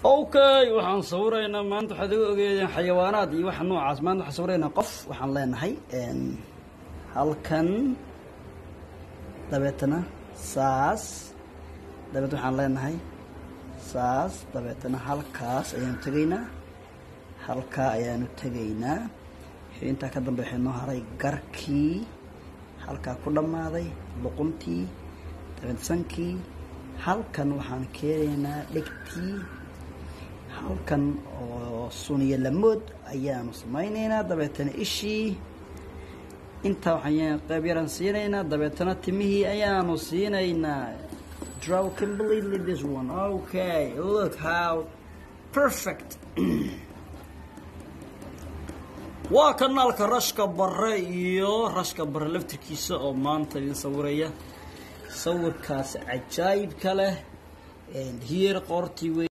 okay waxaan sawiraynaa maanta waxaad iga ogeedeen xayawaanaad iyo waxa noocaas maanta waxaan sawiraynaa qof waxaan leenahay halkan dabeetana saas dabeetna waxaan leenahay saas dabeetana halkaas ayaanu tegaynaa halkaa ayaanu tegaynaa wixii intaa ka dambe waxay noo haray garkii halkaa ku dhammaaday luquntii dabeedsankii halkan waxaan keenaynaa dhegtii halkan oo suniyo lamood ayaanu samaynaynaa dabeetana ishii intaa waxaan qayb yaraan siinaynaa dabeetana timihii ayaanu siinaynaa draw completely this one okay look how perfect waa kanaalka rashka bare iyo rashka bare laftirkiisa oo maanta idin sawiraya sawirkaas cajaayibka leh hiyer qoortii wey